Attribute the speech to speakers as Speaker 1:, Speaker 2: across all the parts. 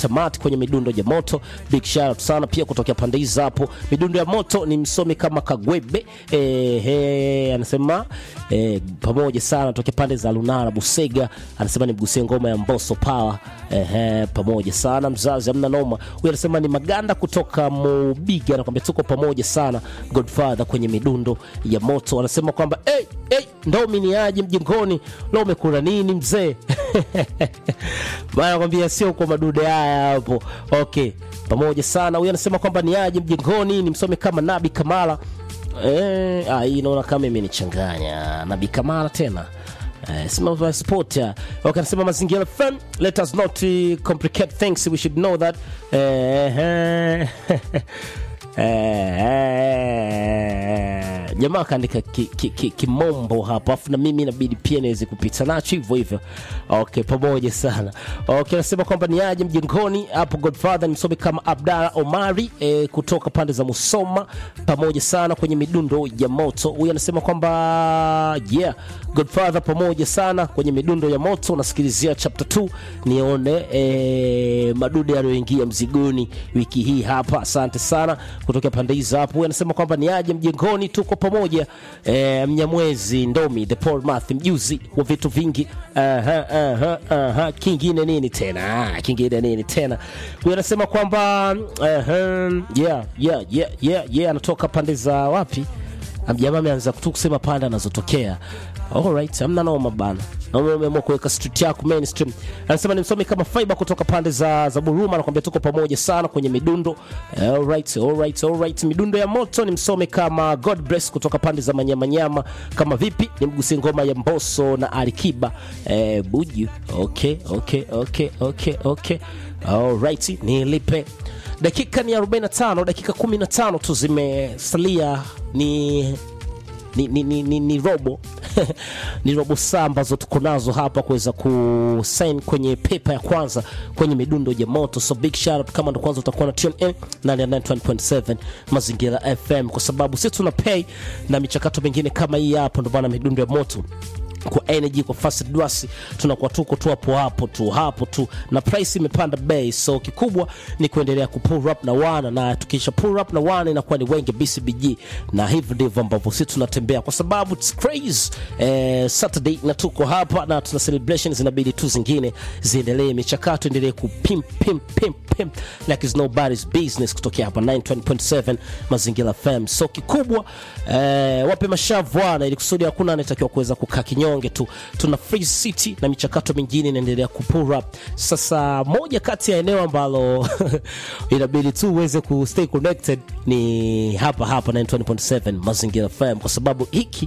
Speaker 1: tamati kwenye midundo ya moto. Big shout out sana pia kutokea pande hizi hapo. Midundo ya moto ni msomi kama Kagwebe eh, eh, anasema eh, pamoja sana tokea pande za Lunara Busega, anasema nimgusie ngoma ya Mbosso Power eh, eh, pamoja sana mzazi, amna noma. Huyu anasema ni Maganda kutoka Mubiga, anakwambia tuko pamoja sana Godfather kwenye midundo ya moto. Anasema kwamba hey, hey, ndomi ni aje mjengoni leo, umekula nini mzee? Bana nakwambia sio kwa madude haya hapo. Okay, pamoja sana. Huyu anasema kwamba ni aje mjengoni, ni msome kama Nabi Kamala. Eh, ah, hii naona kama imenichanganya. Nabi Kamala tena. Uh, simama sport ya okay, anasema mazingira FM let us not uh, complicate things we should know that uh, Eh, jamaa akaandika kimombo ki, ki, kimombo hapo afu na mimi inabidi pia niweze kupita nacho hivyo hivyo okay pamoja sana okay nasema kwamba ni aje mjengoni hapo godfather nimsome kama abdala omari eh, kutoka pande za musoma pamoja sana kwenye midundo ya moto huyu anasema kwamba yeah godfather pamoja sana kwenye midundo ya moto nasikilizia chapter 2 nione eh, madude yaliyoingia mzigoni wiki hii hapa asante sana kutokea pande hizo hapo huyu anasema kwamba ni aje mjengoni tuko pamoja e, mnyamwezi ndomi the paul math mjuzi wa vitu vingi aha, aha, aha. kingine nini tena Ah, kingine nini tena huyu anasema kwamba aha, yeah, yeah, yeah, yeah, yeah. anatoka pande za wapi jamaa ameanza tu kusema pande anazotokea alright amna noma bana naona umeamua kuweka street yako mainstream anasema ni msomi kama fiber kutoka pande za, za buruma anakwambia tuko pamoja sana kwenye midundo alright, alright, alright. midundo ya moto ni msomi kama god bless kutoka pande za manyamanyama kama vipi ni mgusi ngoma ya mboso na alikiba eh, buju okay, okay, okay, okay, okay. alright nilipe dakika ni 45 dakika 15 tu zimesalia ni ni, ni, ni, ni, ni robo ni robo saa ambazo tuko nazo hapa kuweza kusign kwenye pepa ya kwanza kwenye midundo ya moto so big shout out kama ndo kwanza utakuwa na tune in 99.7 mazingira fm kwa sababu sisi tuna pay na michakato mingine kama hii hapo ndo maana midundo ya moto kwa energy kwa fast dwasi tunakuwa tuko tu hapo hapo tu hapo tu na price imepanda bei so kikubwa ni kuendelea ku pull up na wana na tukisha pull up na wana inakuwa ni wengi bcbg na hivi ndivyo ambavyo sisi tunatembea kwa sababu it's crazy eh, saturday na tuko hapa na tuna celebrations inabidi tu zingine ziendelee michakato endelee kupim pim pim pim like it's nobody's business kutokea hapa 920.7 mazingira fm so kikubwa eh, wape mashavu wana ili kusudi hakuna anayetakiwa kuweza kukaa kinyonge tu tuna free city na michakato mingine inaendelea kupura up sasa moja kati ya eneo ambalo inabidi tu uweze ku stay connected ni hapa hapa 920.7 mazingira fm kwa sababu hiki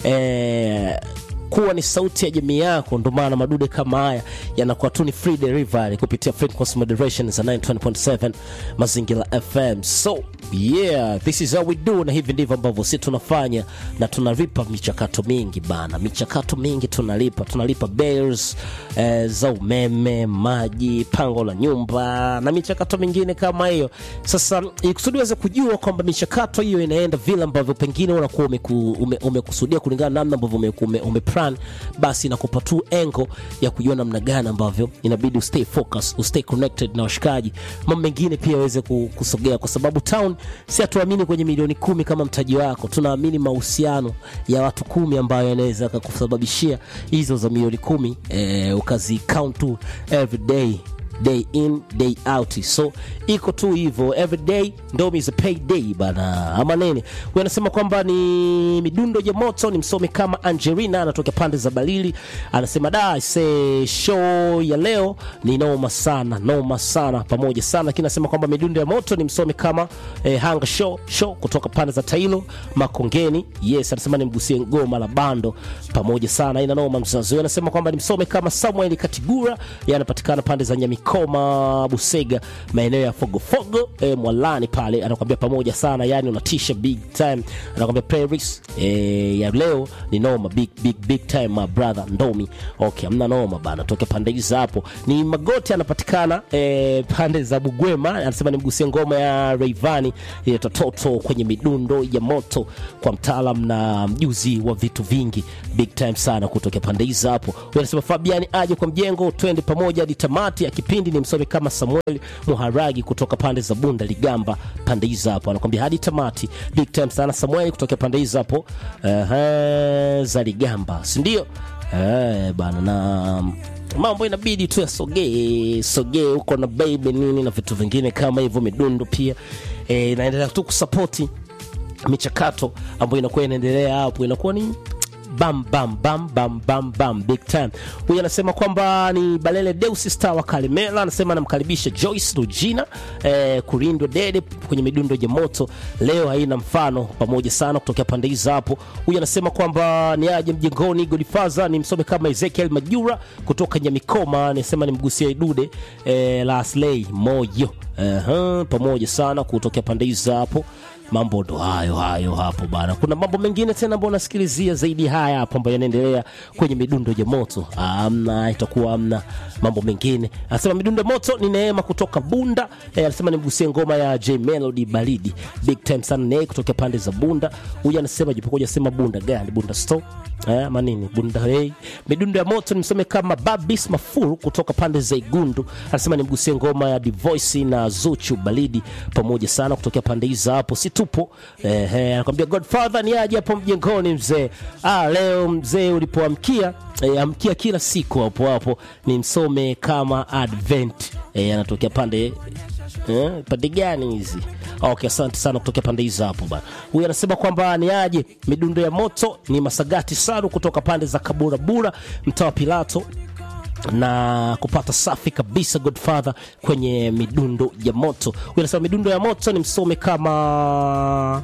Speaker 1: eh, kuwa ni sauti ya jamii yako ndo maana madude kama haya yanakuwa tu ni free delivery kupitia frequency moderation za 920.7 mazingira fm so yeah this is how we do na hivi ndivyo ambavyo si tunafanya na tunalipa michakato mingi bana michakato mingi tunalipa tunalipa bills eh, za umeme maji pango la nyumba na michakato mingine kama hiyo sasa ikusudi uweze kujua kwamba michakato hiyo inaenda vile ambavyo pengine unakuwa umeku, ume, umekusudia kulingana na namna ambavyo ume, ume, ume plan basi inakupa tu engo ya kujua namna gani ambavyo inabidi ustay focus ustay connected na washikaji mambo mengine pia aweze kusogea kwa sababu town si hatuamini kwenye milioni kumi kama mtaji wako tunaamini mahusiano ya watu kumi ambayo yanaweza kakusababishia hizo za milioni kumi eh, ukazi count tu every day day in day out so iko tu hivyo every day ndomi is a pay day bana ama nini huyu anasema kwamba ni midundo ya moto ni msomi kama angelina anatokea pande za balili anasema da se show ya leo ni noma sana noma sana pamoja sana lakini anasema kwamba midundo ya moto ni msomi kama eh, hanga show show kutoka pande za tailo makongeni yes anasema nimgusie ngoma la bando pamoja sana ina noma mzazi huyu anasema kwamba ni msomi kama samuel katigura yanapatikana pande za nyamiko Koma Busega, maeneo ya Fogofogo e, Mwalani pale, anakwambia pamoja sana, yani unatisha big time. Anakwambia playlist e, ya leo ni noma big big big time my brother Ndomi. Okay, amna noma bana, toke pande hizo hapo. Ni Magoti anapatikana e, pande za Bugwema, anasema nimgusie ngoma ya Rayvanny ile tototo kwenye midundo ya moto kwa mtaalam na mjuzi wa vitu vingi big time sana kutokea pande hizo hapo. Huyu anasema Fabiani aje kwa mjengo, twende pamoja hadi tamati ya kipindi kipindi ni msomi kama Samuel Muharagi kutoka pande za Bunda Ligamba, pande hizo hapo, anakwambia hadi tamati. Big time sana Samuel kutoka pande hizo hapo uh, za Ligamba, si ndio? Eh, bana na mambo inabidi tu yasogee sogee huko na baby nini na vitu vingine kama hivyo, midundo pia eh, inaendelea tu kusapoti michakato ambayo inakuwa inaendelea hapo, inakuwa ni bam bam bam bam bam bam big time. Huyu anasema kwamba ni Balele Deus Star wa Kalimela, anasema anamkaribisha Joyce Rugina eh, kulindwa dede kwenye midundo ya moto leo haina mfano, pamoja sana kutokea pande hizo hapo. Huyu anasema kwamba ni aje mjengoni, Godfather ni msome kama Ezekiel Majura kutoka Nyamikoma, anasema nimgusia idude eh, la Aslay moyo uh, pamoja sana kutokea pande hizo hapo mambo ndo hayo hayo hapo bana. Kuna mambo mengine tena ambayo unasikilizia zaidi haya hapo ambayo yanaendelea kwenye midundo ya moto. Amna, itakuwa amna mambo mengine. Anasema midundo ya moto ni Neema kutoka Bunda. Eh, anasema nimgusie ngoma ya J Melody Baridi. Big time sana naye kutoka pande za Bunda. Huyu anasema jipokoja sema Bunda gani? Bunda store. Eh, manini? Bunda hey. Midundo ya moto nimsome kama Babis Mafuru kutoka pande za Igundu. Anasema nimgusie ngoma ya Divoice na Zuchu Baridi pamoja sana kutoka pande hizo hapo. Si tupo eh, eh, anakwambia Godfather ni aje hapo mjengoni mzee. Ah, leo mzee ulipoamkia eh, amkia kila siku hapo hapo ni msome kama Advent eh, anatokea pande eh, pande gani hizi? Okay, asante sana kutokea pande hizo hapo bana. Huyu anasema kwamba ni aje midundo ya moto ni Masagati Saru kutoka pande za Kaburabura, mtaa wa Pilato na kupata safi kabisa Godfather kwenye midundo ya moto. Huyu anasema midundo ya moto ni msome kama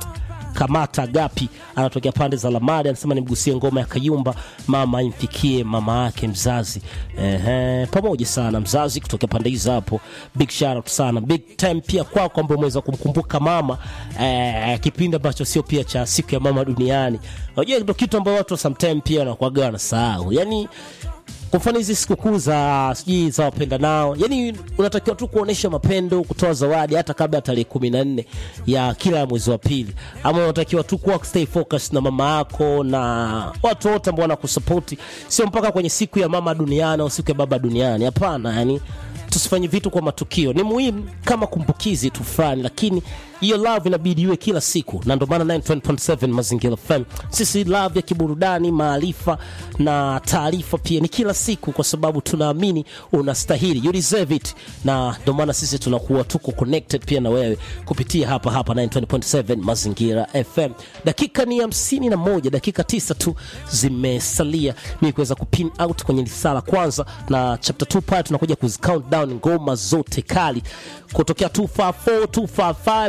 Speaker 1: Kamata Gapi anatokea pande za Lamadi, anasema nimgusie ngoma ya Kayumba, mama imfikie mama yake mzazi. Ehe, pamoja sana mzazi kutokea pande hizo hapo, big shout out sana, big time pia kwako kwamba umeweza kumkumbuka mama eh, kipindi ambacho sio pia cha siku ya mama duniani. Unajua ndio kitu ambacho watu sometimes pia wanakuaga wanasahau, yani kwa mfano hizi sikukuu za sijui za wapenda nao, yani unatakiwa tu kuonesha mapendo, kutoa zawadi hata kabla ya tarehe kumi na nne ya kila mwezi wa pili, ama unatakiwa tu kuwa stay focus na mama yako na watu wote ambao wanakusapoti, sio mpaka kwenye siku ya mama duniani au siku ya baba duniani. Hapana, yani tusifanye vitu kwa matukio. Ni muhimu kama kumbukizi tu fulani, lakini hiyo love inabidi iwe kila siku, na ndio maana 9.7 Mazingira FM sisi love ya kiburudani, maarifa na taarifa pia ni kila siku, kwa sababu tunaamini unastahili, you deserve it, na ndio maana sisi tunakuwa tuko connected pia na wewe kupitia hapa hapa 9.7 Mazingira FM. Dakika ni hamsini na moja, dakika tisa tu zimesalia mimi kuweza kupin out kwenye risala kwanza, na chapter 2 pale tunakuja kuzi count down ngoma zote kali kutokea 254 255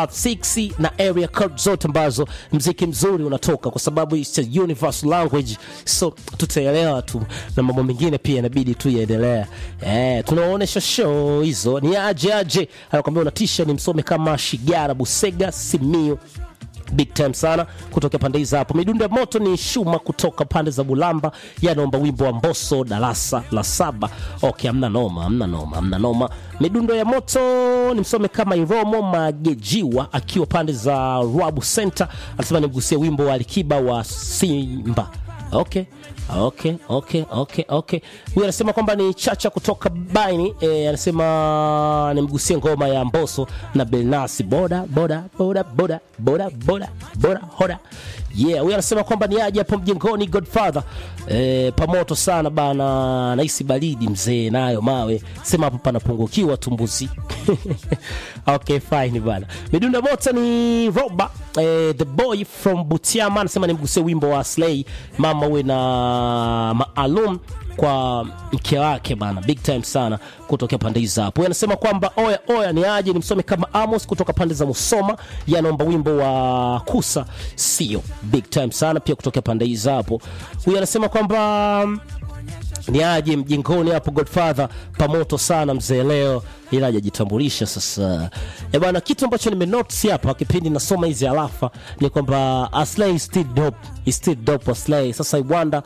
Speaker 1: 256 na area code zote ambazo mziki mzuri unatoka, kwa sababu it's a universal language, so tutaelewa tu, na mambo mengine pia inabidi tu yaendelea. Eh, tunaonesha show hizo ni aje aje, anakuambia unatisha, ni msome kama Shigara Busega Simio big time sana kutoka pande hizo hapo. Midundo ya moto ni Shuma kutoka pande za Bulamba, yanaomba wimbo wa Mbosso darasa la saba. Okay, amna noma, amna noma, amna noma. Midundo ya moto ni msome kama Iromo Magejiwa akiwa pande za Rwabu Center, anasema nimgusie wimbo wa Alikiba wa Simba. Okay. Okay, okay, okay, okay. Huyu anasema kwamba ni Chacha kutoka Baini e, anasema nimgusie ngoma ya Mbosso na Belnasi boda boda boda boda boda boda boda hoda. Yeah, huyu anasema kwamba ni aje hapo mjengoni Godfather. E, pamoto sana bana, nahisi baridi mzee, nayo mawe. Sema hapo panapungukiwa tumbuzi. okay, fine bana. Midunda moto ni Roba eh, the boy from Butiama anasema nimgusie wimbo wa Slay mama uwe na maalum kwa mke wake bana, big time sana kutokea pande hizo hapo. Anasema kwamba oya oya, ni aje nimsome kama Amos kutoka pande za Musoma, yanaomba wimbo wa Kusa sio, big time sana pia kutokea pande hizo hapo. Huyu anasema kwamba ni aje mjengoni hapo Godfather pamoto sana mzee leo, ila hajajitambulisha sasa. Eh bwana, kitu ambacho nimenotice hapa kipindi nasoma hizi alafa ni kwamba Aslay is still dope, is still dope Aslay. Sasa I wonder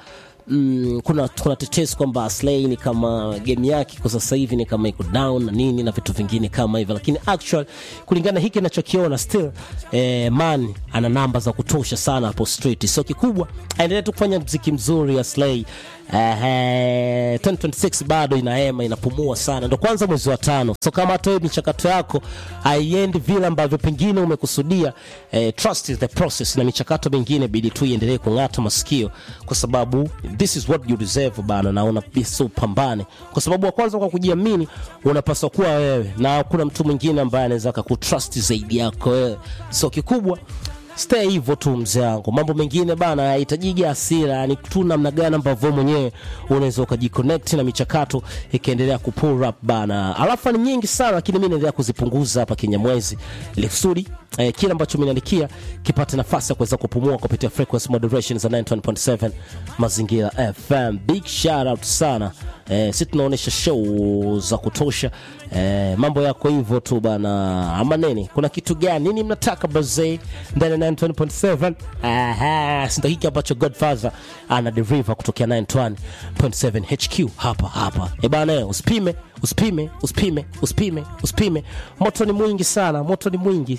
Speaker 1: mm, kuna kuna tetesi kwamba Slay ni kama game yake kwa sasa hivi ni kama iko down na nini na vitu vingine kama hivyo, lakini actual kulingana na hiki ninachokiona still eh, man ana namba za kutosha sana hapo street, so kikubwa aendelee tu kufanya mziki mzuri ya Slay. Eh, 2026 bado inaema inapumua sana, ndo kwanza mwezi wa tano. So kama hata wewe michakato yako haiendi vile ambavyo pengine umekusudia, eh, trust is the process, na michakato mingine bidi tu iendelee kung'ata masikio, kwa sababu this is what you deserve bana, na unapaswa upambane, kwa sababu wa kwanza kwa kujiamini unapaswa kuwa wewe, na hakuna mtu mwingine ambaye anaweza akakutrust zaidi yako wewe. So kikubwa stay hivyo tu mzee wangu. Mambo mengine bana hayahitajiki hasira, yani tu namna gani ambavyo mwenyewe unaweza ukajiconnect na michakato ikaendelea kupull up bana. Alafu ni nyingi sana, lakini mimi naendelea kuzipunguza hapa Kinyamwezi ili kusudi eh, kile ambacho mnaandikia kipate nafasi ya kuweza kupumua kupitia frequency modulation za 91.7 Mazingira FM. Big shout out sana eh, si tunaonesha show za kutosha eh, mambo yako hivyo tu bana, ama nini? Kuna kitu gani nini mnataka bazee ndani ya 91.7? Aha, si ndio hiki ambacho Godfather ana deliver kutokea 91.7 HQ hapa hapa. Eh bana, usipime usipime usipime usipime usipime, moto ni mwingi sana, moto ni mwingi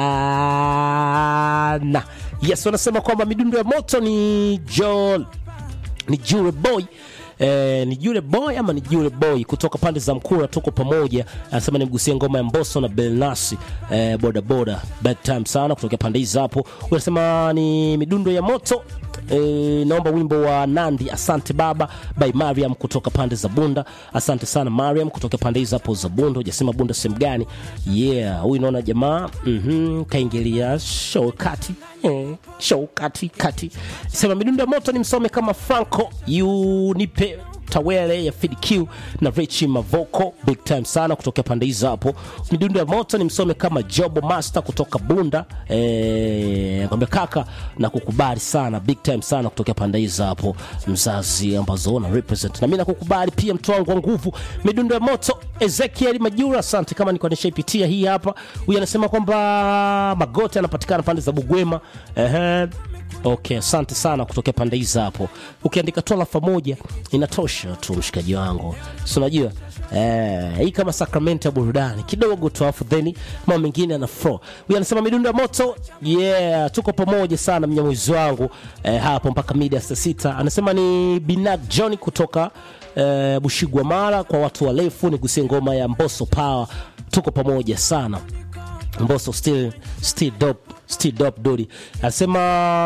Speaker 1: sana. Yes, wanasema kwamba midundo ya moto ni Joel ni Jure Boy Eh, ni Jure Boy ama ni Jure Boy kutoka pande za Mkura, tuko pamoja. Anasema nimgusie ngoma ya Mbosso na Belnasi eh, boda boda bad time sana kutokea pande hizo hapo. Unasema ni midundo ya moto eh, naomba wimbo wa Nandi asante baba by Mariam kutoka pande za Bunda. Asante sana Mariam kutoka pande hizo hapo za Bunda. Hujasema Bunda sehemu gani? Yeah, huyu naona jamaa mhm, kaingilia show kati eh, show kati kati. Sema midundo ya moto ni msome kama Franco you nipe tawele ya Fid Q na Richi Mavoko big time sana kutokea pande hizo hapo. Midundo ya moto ni msome kama Jobo Master kutoka Bunda eh, kwambia kaka na kukubali sana big time sana kutokea pande hizo hapo, mzazi ambazo na represent na mimi nakukubali pia, mtu wangu wa nguvu. Midundo ya moto Ezekiel Majura, asante kama nilikuwa nishaipitia hii hapa. Huyu anasema kwamba Magote anapatikana pande za Bugwema ehe Okay, asante sana kutokea pande hizi hapo. Ukiandika tu alafa moja inatosha tu, mshikaji wangu, si unajua eh, hii kama sakramenti ya burudani kidogo tu, afu then mambo mengine ana flow. Huyu anasema midundo ya moto, yeah, tuko pamoja sana mnyamwezi wangu eh, hapo mpaka mida saa sita. Anasema ni Binag John kutoka eh, Bushigwa Mara, kwa watu warefu nigusie ngoma ya Mbosso Power, tuko pamoja sana Mbosso still still dope still dope dodi anasema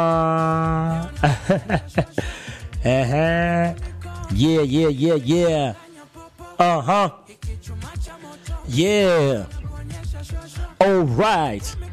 Speaker 1: ehe yeah yeah yeah yeah uh-huh yeah all right